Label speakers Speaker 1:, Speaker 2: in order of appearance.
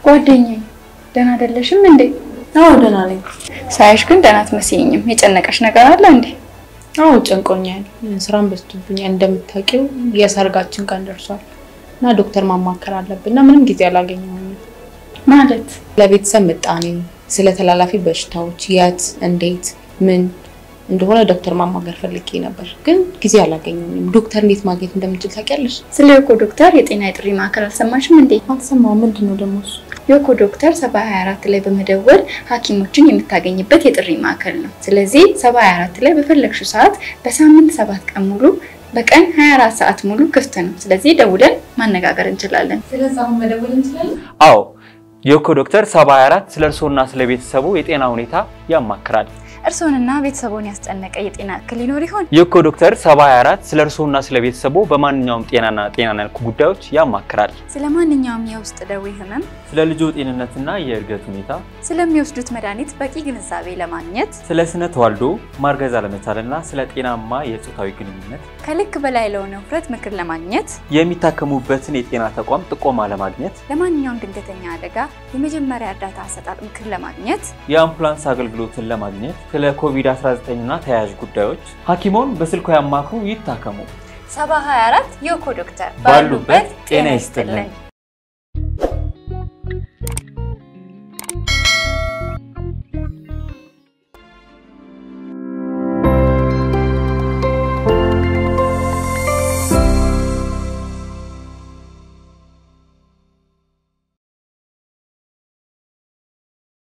Speaker 1: ጓደኛዬ ደህና አይደለሽም እንዴ?
Speaker 2: አዎ ደህና ነኝ።
Speaker 1: ሳይሽ ግን ደህና አትመስይኝም። የጨነቀሽ ነገር አለ እንዴ?
Speaker 2: አዎ ጨንቆኛል። ስራም በዝቶብኛል። እንደምታውቂው የሰርጋችን ቀን ደርሷል እና ዶክተር ማማከር አለብን እና ምንም ጊዜ አላገኘሁም።
Speaker 1: ማለት
Speaker 2: ለቤተሰብ ምጣኔ፣ ስለ ተላላፊ በሽታዎች የት እንዴት ምን እንደሆነ ዶክተር ማማከር ፈልጌ ነበር፣ ግን ጊዜ አላገኘሁም። ዶክተር እንዴት ማግኘት እንደምችል ታውቂያለሽ?
Speaker 1: ስለ ዮኮ ዶክተር የጤና የጥሪ ማዕከል አልሰማሽም እንዴ?
Speaker 2: አልሰማሁም። ምንድን ነው ደግሞ እሱ?
Speaker 1: ዮኮ ዶክተር 724 ላይ በመደወል ሐኪሞችን የምታገኝበት የጥሪ ማዕከል ነው። ስለዚህ 724 ላይ በፈለግሽው ሰዓት በሳምንት ሰባት ቀን ሙሉ በቀን 24 ሰዓት ሙሉ ክፍት ነው። ስለዚህ ደውለን ማነጋገር እንችላለን።
Speaker 2: ስለዚህ አሁን መደወል እንችላለን?
Speaker 3: አዎ የኮ ዶክተር 724 ስለ እርስዎና ስለ ቤተሰቡ የጤና ሁኔታ ያማክራል።
Speaker 1: እርስዎንና ቤተሰቦን ያስጨነቀ የጤና እክል ይኖር ይሆን?
Speaker 3: የኮ ዶክተር 724 ስለ እርስዎና ስለ ቤተሰቡ በማንኛውም ጤናና ጤና ነክ ጉዳዮች ያማክራል።
Speaker 1: ስለ ማንኛውም የውስጥ ደዌ ህመም፣
Speaker 3: ስለ ልጆ ጤንነትና የእድገት ሁኔታ፣
Speaker 1: ስለሚወስዱት መድኃኒት በቂ ግንዛቤ ለማግኘት
Speaker 3: ስለ ስነ ተዋልዶ ማርገዝ አለመቻልና ስለ ጤናማ የጾታዊ ግንኙነት
Speaker 1: ከልክ በላይ ለሆነ ውፍረት ምክር ለማግኘት
Speaker 3: የሚታከሙበትን የጤና ተቋም ጥቆማ ለማግኘት
Speaker 1: ለማንኛውም ድንገተኛ አደጋ የመጀመሪያ እርዳታ አሰጣጥ ምክር ለማግኘት
Speaker 3: የአምቡላንስ አገልግሎትን ለማግኘት ስለ ኮቪድ-19 እና ተያያዥ ጉዳዮች ሐኪሞን በስልኮ ያማክሩ፣ ይታከሙ።
Speaker 1: 724 የኮ ዶክተር
Speaker 3: ባሉበት ጤና ይስጥልን።